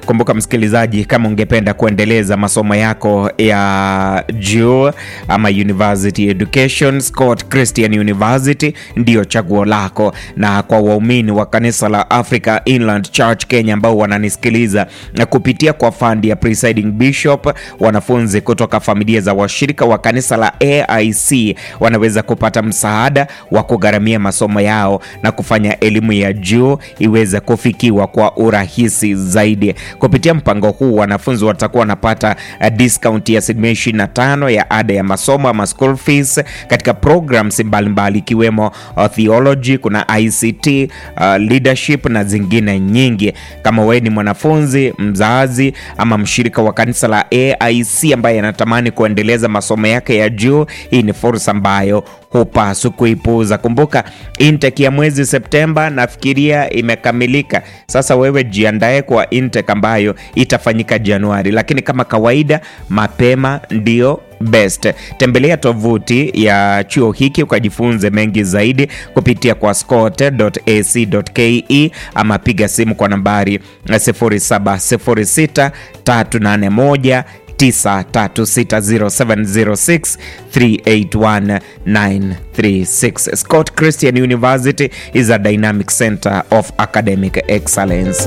Kumbuka msikilizaji, kama ungependa kuendeleza masomo yako ya juu ama university education, Scott Christian University ndiyo chaguo lako. Na kwa waumini wa kanisa la Africa Inland Church Kenya ambao wananisikiliza na kupitia kwa fandi ya Presiding Bishop, wanafunzi kutoka familia za washirika wa kanisa la AIC wanaweza kupata msaada wa kugharamia masomo yao na kufanya elimu ya juu iweze kufikiwa kwa urahisi zaidi. Kupitia mpango huu, wanafunzi watakuwa wanapata uh, discount ya asilimia 25 ya ada ya masomo ama school fees katika programs mbalimbali ikiwemo uh, theology, kuna ICT, uh, leadership na zingine nyingi. Kama wewe ni mwanafunzi, mzazi ama mshirika wa kanisa la AIC ambaye anatamani kuendeleza masomo yake ya juu, hii ni fursa ambayo hupaswi kuipuuza. Kumbuka intake ya mwezi Septemba nafikiria imekamilika. Sasa wewe jiandae kwa intake ambayo itafanyika Januari, lakini kama kawaida mapema ndio best. Tembelea tovuti ya chuo hiki ukajifunze mengi zaidi kupitia kwa scott.ac.ke ama piga simu kwa nambari 0706 381 9360706381936. Scott Christian University is a dynamic center of academic excellence.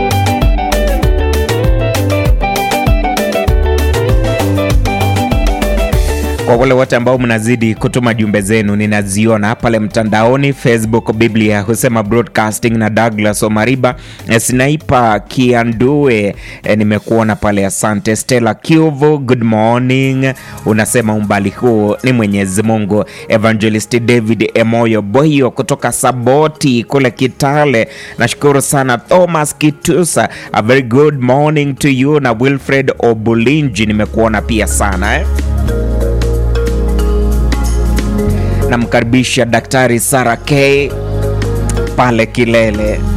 Kwa wale wote ambao mnazidi kutuma jumbe zenu, ninaziona pale mtandaoni Facebook. Biblia husema broadcasting na Douglas Omariba, Sniper Kiandue, e, nimekuona pale, asante. Stella Kiuvu, good morning, unasema umbali huu ni Mwenyezi Mungu. Evangelist David Emoyo Boyo kutoka Saboti kule Kitale, nashukuru sana. Thomas Kitusa, a very good morning to you, na Wilfred Obulinji nimekuona pia sana eh? Namkaribisha Daktari Sara K pale Kilele.